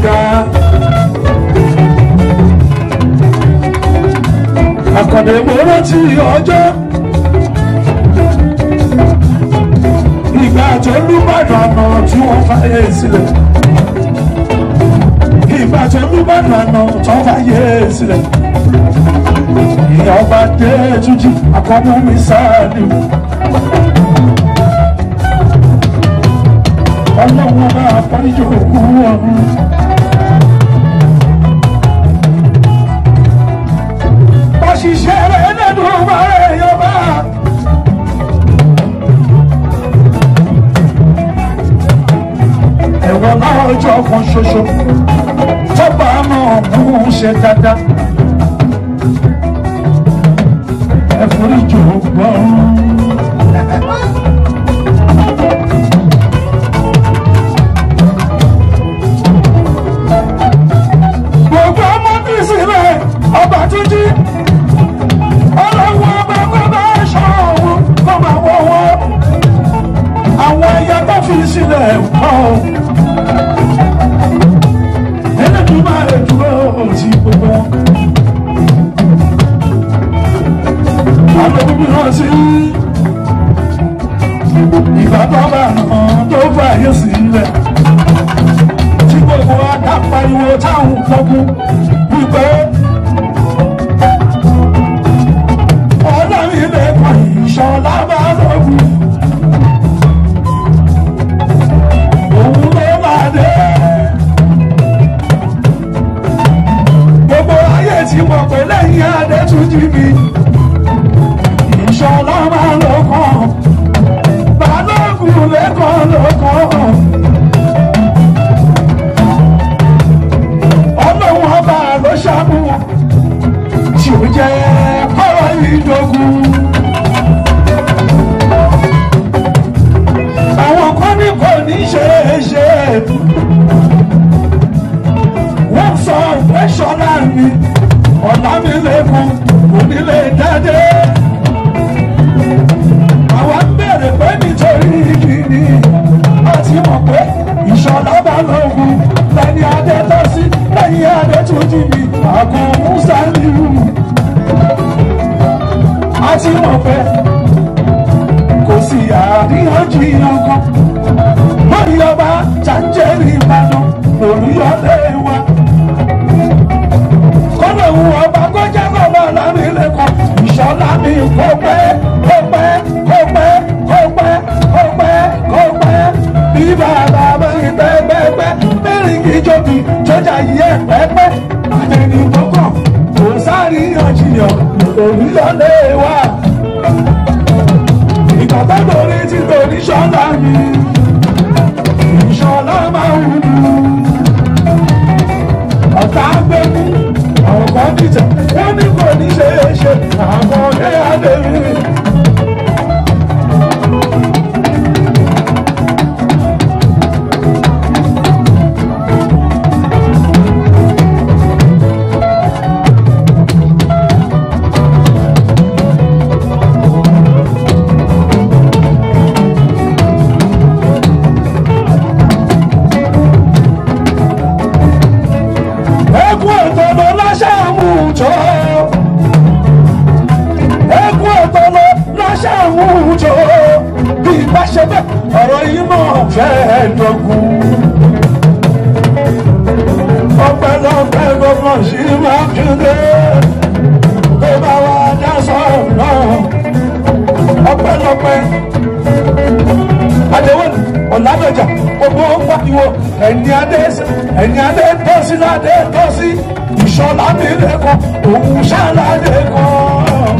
ga. Àkàndé mo rántí ọjọ́. Ìgbà tó lùbàdàn àná tí wọ́n fàyè sílẹ̀. Ìgbà tó lùbàdàn àná tó fàyè sílẹ̀. Ìyá ọba dé túnjí àkọ́mú mi sáàlì. Ọlọ́run ọba àpáríjọ òkú ọ̀run. Òṣìṣẹ́ rẹ̀ nínú ọba rẹ̀ yọba. Ẹ̀wọ̀n náà ọjọ́ kan ṣoṣo. Tọ́ba náà mú un ṣe dáadáa. Ẹ̀fọ́ríjọ gbọ́n. Gbogbo ọmọ bí sílẹ̀ ọba tún jí. Ọlọ́run ọba bàbá aṣọ òun kọ́ máa wọ́ wọ́. Àwọn ẹyẹ tó fi sílẹ̀ pọ̀. Ẹlẹ́dùn máa lè dúró sí gbogbo wọn. Àdókùnrin náà sí. Ìbátan bá hàn tó fàyè sílẹ̀. Tí gbogbo adápariwo táwọn kọ́kún wípé. ọlọ́run ilé kan ìṣọ̀lá bá lọ́gùn. òun ló máa dé. gbogbo ayé tí mo pè lẹ́yìn adé tún jí mi. ìṣọ̀lá máa lọ́kàn. balógun lẹ́kàn lọ́kàn. ọlọ́run ọba ló ṣàmúwọ̀n tí ó jẹ́ kọ́rọ̀ ìdógún. Àwọn kan ní kò ní ṣe é ṣe. Wọ́n sọ pé ṣọlá mi, ọ̀la mi lẹ́kùn, kò ní lè jáde. Àwọn ń bèrè pé nítorí kìíní, a ti mọ̀ pé ìṣọ̀lá bá lógun lẹ́ni adé tó sí lẹ́yìn adé tó jí mi, àgọ́ Musa nílùú a ti mọ̀ pé kò sí àríyànjiyàn kan lórí ọba jàǹjẹ̀rì ìbàdàn olùyọlé wa. kọ́nà òun ọba kó jẹ́ bàbá lámìlẹ́kọ̀ọ́ ìṣọ́lá mi kó pẹ́ kó pẹ́ kó pẹ́ kó pẹ́ kó pẹ́ kó pẹ́ bí bàbá mi pẹ́pẹ́pẹ́ mẹ́rin kì í jóbi jọjà yìí ẹ̀ pẹ́pẹ́ àtẹni tó kàn kò sáríyànjiyàn olùyọlé wa. ìgbàgbọ́ lórí ti torí ṣọ́lá mi ìṣọ́lá máa ń wù. ọ̀tá gbẹ́kú àwọn kan dìtẹ̀ wọ́n ní kò ní ṣe é ṣe àwọn ọ̀dẹ́ adéwì. Ẹkú ọ̀tọ̀lọ́ láṣẹ àmújọ. Ẹkú ọ̀tọ̀lọ́ láṣẹ àmújọ. Bí ìbá ṣe bẹ́ẹ̀, ọ̀rọ̀ yìí náà fẹ́ dọ̀gún. Ọpẹ́lọpẹ́ gbọ́dọ̀ sí máa kéde. Tó bá wá dá sọ̀rọ̀ náà. Ọpẹ́lọpẹ́ adéwọ́n ọ̀làdọ̀jà gbogbo pàtiwọ́ ẹ̀yìn adé ẹ̀yìn adé tọ́sí ládé tọ́sí ìṣọ̀lá mi lẹ́kọ̀ọ́ òun ṣáláde kan.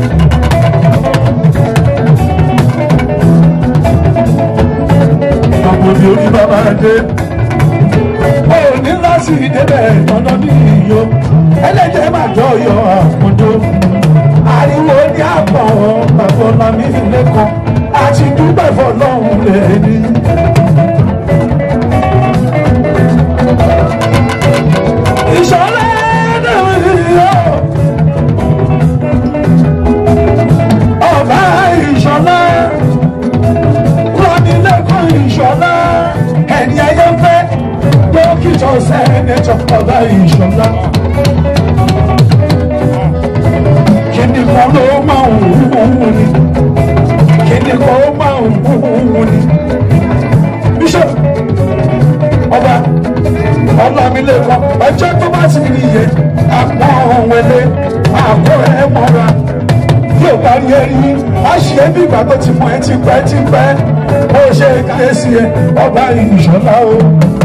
ọmọ mi ò ní bàbá dé ó ní láti débẹ̀ dandan ní iyọ̀ ẹlẹ́jẹ̀ máa jọ yọ àpọ̀jọ ariwo ní àpọ̀ bàbá ọ̀la mi lẹ́kọ̀ọ́ àti dúpẹ́ fọlọ́hún lẹ́ni. ìṣọ̀lá náà yọ ọba ìṣọ̀lá rọ́nilẹ́kọ̀ọ́ ìṣọ̀lá ẹni ayé ń fẹ́ dókítà. sẹ́nẹ́tọ̀ sẹ́nẹ́tọ̀ ọba ìṣọ̀lá. kíni kan ló máa ń wúwo ni kíni kan ó máa ń wúwo ni. bíṣọ̀ ọba ọlámilẹ́kọ̀ ọjọ́ tó bá ti rí iye àpọ̀ wẹlé àpọ̀ ẹ̀ mọ́ra yóò bá rí ẹrí a ṣe é bí ìgbà tó ti mọ ẹ ti pẹ́ ti pẹ́ ó ṣe káyésí ẹ ọba ìṣọ̀lá o.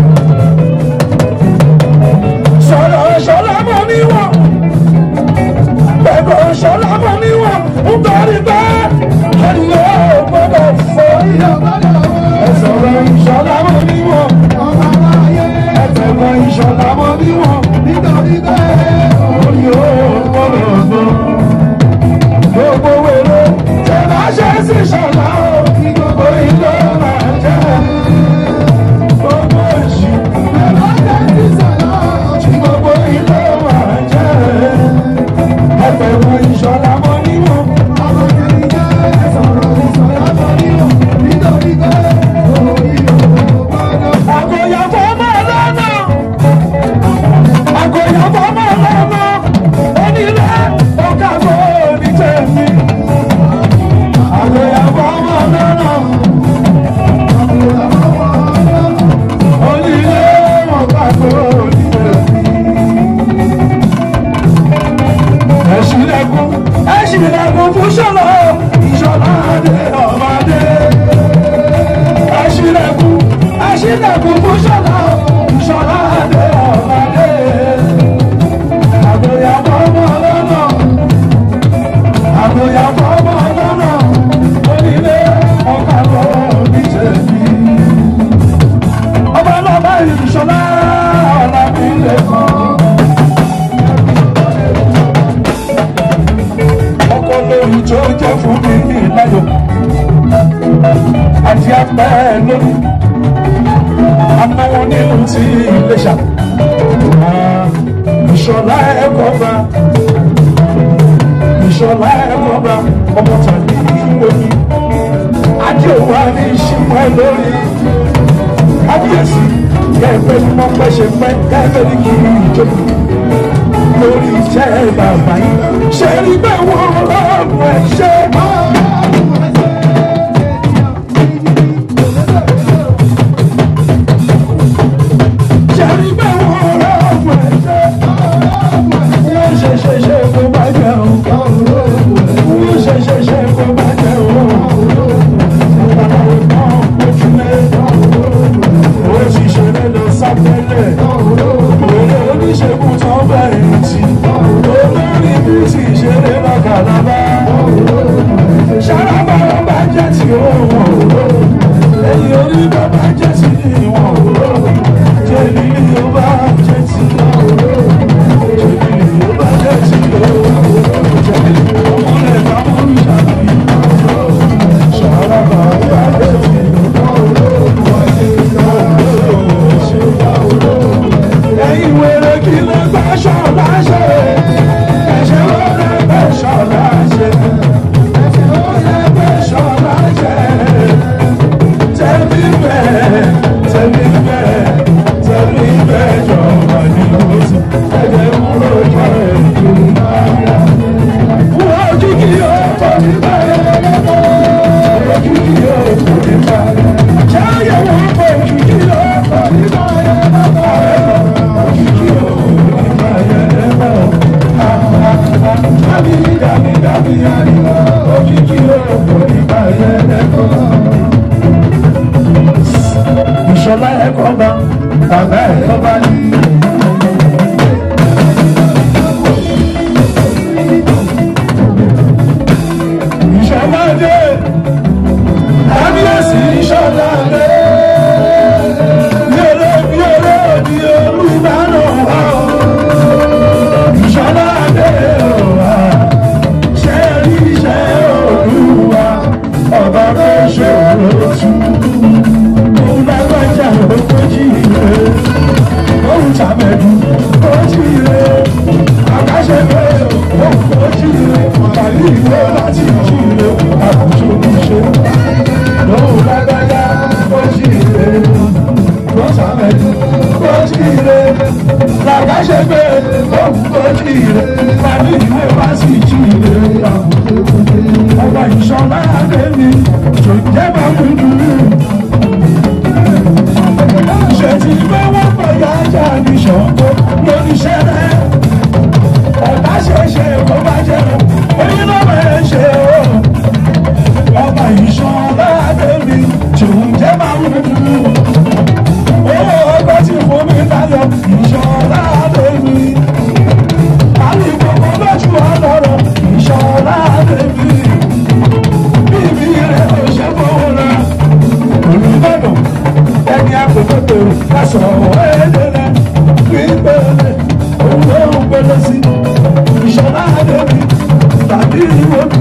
sọ̀rọ̀ ìṣọ̀lá mọ̀ níwọ̀n pẹ̀lú ìṣọ̀lá mọ̀ níwọ̀n nítorí pé ènìyàn ò gbọ́dọ̀ fọ́ ẹ sọ̀rọ̀ ìṣọ̀lá mọ̀ níwọ̀n ẹ tẹ̀lé ìṣọ̀lá mọ̀ níwọ̀n nítorí pé ènìyàn ò gbọ́dọ̀ fọ́ gbogbo wèrè tẹ bá ṣe sí ṣọlá o gbogbo ilé máa jẹ gbogbo èṣù tẹ bá ṣe sí ṣọlá o gbogbo ilé máa jẹ ẹgbẹ̀rún ìṣọlá mọ níwọ̀n. àgòyàfọ́ máa lọ́nà àgòyàfọ́ máa lọ́nà onílé ọ̀kàgbọ́ onítẹ̀mí. àgòyàfọ́ máa lọ́nà onílé ọ̀kàgbọ́ onítẹ̀mí. ẹ̀ṣinlẹ̀kùn ẹ̀ṣinlẹ̀kùn fún ṣọlọ ìṣọlá adé ọ̀bádé. ẹ̀ṣinlẹ̀kùn ẹ̀ṣinlẹ̀kùn fún ṣọlọ ìṣọlá adé ọ̀bádé. àgòyàfọ́ máa lọ́nà àgòyàfọ́ máa lọ́nà onílé ọ̀kàgbọ́ onítẹ̀mí. ọba lọ́ba ìṣọlá ọ̀làmílẹ̀kùn. ọkọ lórí tó jẹ́ fún mi ní ìláyọ̀ àti apẹ́ lórí anáwọ̀ nínú ti Iléṣà ìṣọ̀lá ẹ̀kọ́ bá ìṣọ̀lá ẹ̀kọ́ bá ọmọ tàbí ìwòyí adé òwà ní ìṣìpẹ́ lórí kábíyèsí kẹ́ẹ̀pẹ́ ní wọ́n pẹ́ ṣe pẹ́ kẹ́ẹ̀pẹ́ ní kí ìjókòó lórí iṣẹ́ bàbá yìí ṣe rí bẹ́ẹ̀ wọ́n rọrùn ẹ̀ ṣe. ṣe rí bẹ́ẹ̀ wọ́n rọrùn ẹ̀ ṣe. wọ́n ṣe ṣe ṣe kó bá jẹ́ o. wọ́n ṣe ṣe ṣe kó bá jẹ́ o. babaláwo náà ojúlé. ó sì ṣeré lọ sábẹ́lẹ̀. òye oníṣègùn tán bẹ̀rẹ̀ sí. olórí bí sì ṣeré lọ́kàlábá. ṣàràbà bá jẹ́ ti òun. ẹ̀yìn orí bàbá jẹ́ ti ìwọ̀n. jẹ́ni ló bá jẹ́ ti jẹ́ni ló bá jẹ́ ti jẹ́ni ọmọlẹ̀ bá mú ìṣàlàyé. ṣàràbà bá jẹ́ ti ẹ̀yin wèrè kí ló gbà ṣọ̀lá ṣe ẹ̀ṣẹ̀ ló rẹ̀ gbẹ̀ ṣọ̀lá ṣe ẹ̀ṣẹ̀ ló rẹ̀ gbẹ̀ ṣọ̀lá ṣe tẹ̀mí bẹ́ẹ̀ tẹ̀mí bẹ́ẹ̀ tẹ̀mí bẹ́ẹ̀ jọ̀wọ́ ní oṣù ẹ̀jẹ̀ mú lójú ẹ̀ tó máa wọ́n ojú kí yóò fọ́ mi báyìí ojú kí yóò fọ́ mi báyìí ṣáyẹ̀ wọ́n fọ́ ojú kí yóò fọ́ mi báyìí. Ìṣọ̀lá ẹ̀kọ́ bá bàbá ẹ̀kọ́ bá ní. Ìṣọ̀lá dé, kábíyèsí ìṣọ̀lá dé. Yẹlẹ bí eré òdi olùbánà wá o. Ìṣọ̀lá dé o wá. Ṣé rí iṣẹ́ olúwa? Ọba tó ṣe òròtú. Òun lágbájá ogójì rẹ̀. Òun tàbẹ̀dù ogójì rẹ̀. Àkáṣe pé òun ogójì rẹ̀. Tàbí ìwé láti jí rẹ̀. Àkùnjọ ní ṣe. Lóun lágbájá jíire làkàṣẹ́gbẹ́ òkúkọ jíire pàdé ìwé wá sí jíire ọba ìṣọ̀lá àdémi tó jẹ́ bá mú dúró ṣètì bá wọ́n pọ̀ yá ajá ní ṣọ̀kọ́ lóníṣẹ́ rẹ̀ ọ̀tá ṣeéṣe kó bá jẹ́ oyin ló máa ń ṣe o ọba ìṣọ̀lá àdémi tó jẹ́ bá mú dúró owó ọgbẹ́ tí fún mi láyọ̀ ìṣọ̀lá àdémi àlùkò lójú ọlọ́rọ̀ ìṣọ̀lá àdémi bíbí rẹ̀ ò ṣe fowó rẹ̀ olùbọ̀dọ̀ ẹni àpòpọ̀tò lásọ̀ ẹ̀ẹ́dẹ̀rẹ̀ gbígbẹ̀rẹ̀ òun ló ń gbẹ̀lẹ̀ sí ìṣọ̀lá àdémi tàbí ìwọ́bí.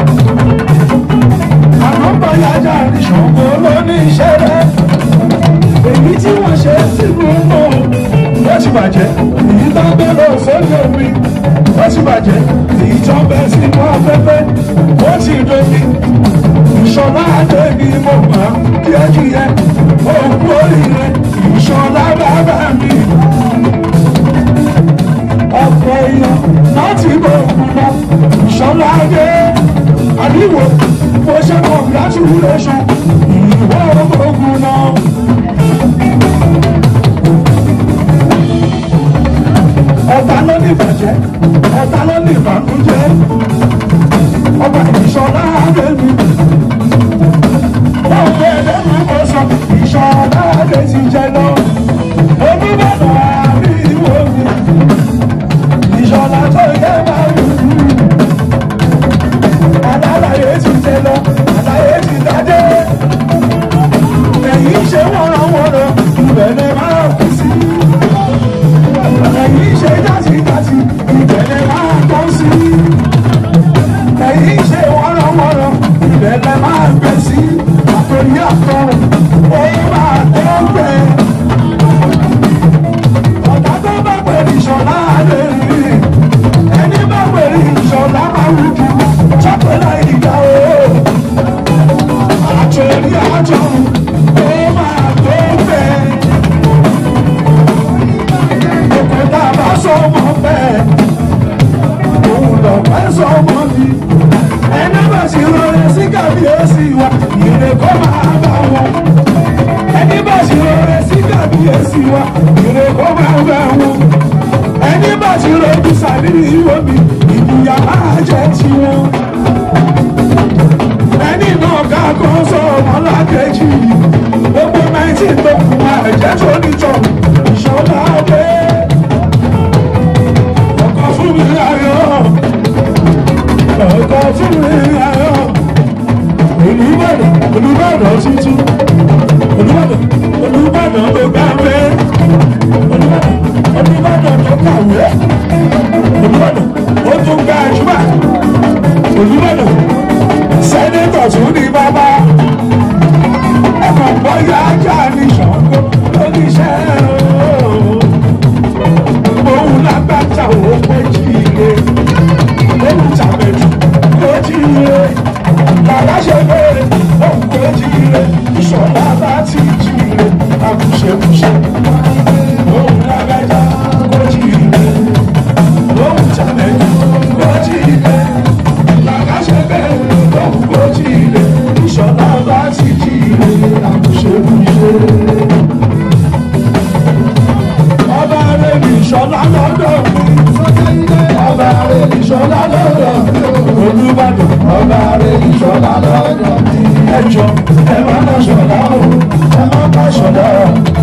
àwọn bọ̀yájà ní ṣògo ló ní iṣẹ́ rẹ̀ èyí tí wọ́n ṣe sínú mọ́ ó ti bàjẹ́ èyí tó gbé lọ sórí omi ó ti bàjẹ́ èyí tó bẹ sínú afẹ́fẹ́ ó ti domi ìṣọ̀lá àdéhì mo gbà díẹ̀díẹ̀ òkú oríire ìṣọ̀lá bàbá mi. ọ̀pọ̀ èèyàn láti bọ̀ òkú lọ ìṣọ̀lá adé àdìwò mo ṣe congratulation ìwọ ogun náà. ọ̀tá ló ní ìbàjẹ́ ọ̀tá ló ní ìbànújẹ́ ọba ìṣọ̀lá adémi ọ̀pẹ ẹ̀dẹ́nu kò sọ ìṣọ̀lá adé ti jẹ lọ onígbàdàn àbí ìwò mi ìṣọ̀lá tó yẹ máa wù ú alálàyé ti jẹ lọ àlàyé ti dájé ẹ̀yìn ṣe wọ́nrọ̀wọ́nrọ̀ ìbẹ̀rẹ̀ máa kú sí ẹ̀yìn ṣe jásíjásí ìbẹ̀rẹ̀ máa tọ́ sí ẹ̀yìn ṣe wọ́nrọ̀wọ́nrọ̀ ìbẹ̀rẹ̀ máa gbẹ sí àtòrí àtọrùn ó máa tó gbẹ. ọ̀tá tó bá pẹ̀lú ìṣọ̀lá lè rí ẹni bá pẹ̀lú ìṣọ̀lá máa wù jù sọ́pẹ̀lá ìgbà o àtòrí àtọrùn ó máa tó gbẹ. òkúta bá sọmọ bẹ́ẹ̀ òun lọ pẹ́ sọmọ mi ẹni bá sì rọrẹ sí kàbíyèsí wa ìrè kó máa bá wọn ẹni bá sì rọrẹ sí kàbíyèsí wa ìrè kó máa bá wọn ẹni bá sì rọjú sàbírí ìwọ mi ìbùyà máa jẹ tiwọn ẹni náà ká kan sọ ọmọ lákejì gbogbo nineteen tó kù máa jẹ́ tó níjọ ìṣọ́lá ọ̀gbẹ́ ọkọ̀ fún mi ayọ̀ ọkọ̀ fún mi ayọ̀ olùbàdàn olùbàdàn tuntun olùbàdàn olùbàdàn tó gbàgbé olùbàdàn olùbàdàn tó kàwé olùbàdàn ó tún ga àjùmọ̀ olùbàdàn sẹ́nẹ́tọ̀ tún ní bàbá ẹ̀kọ́ bọ́yá ajá ní ṣàǹkó lóníṣẹ́ òun lágbàtà òun pé jíire òun tàbẹ̀jù kó jíire bàbá ṣe bẹ́ẹ̀ òun kó jíire ìṣọ̀lá bá ti jíire àkùṣekùṣe òun lágbàtà kó jíire òun tàbẹ̀jù kó jíire bàbá ṣe bẹ́ẹ̀ òun kó jíire ìṣọ̀lá bá ti jíire àkùṣekùṣe ọba rẹ̀ ní ìṣọ̀lá lọ́dọ̀ mi. ọba rẹ̀ ní ìṣọ̀lá lọ́dọ̀ mi. olùbàdàn ọba rẹ̀ ní ìṣọ̀lá lọ́dọ̀ mi. ẹjọ́ ẹ má bá ṣọ̀lá o ẹ má bá ṣọ̀lá o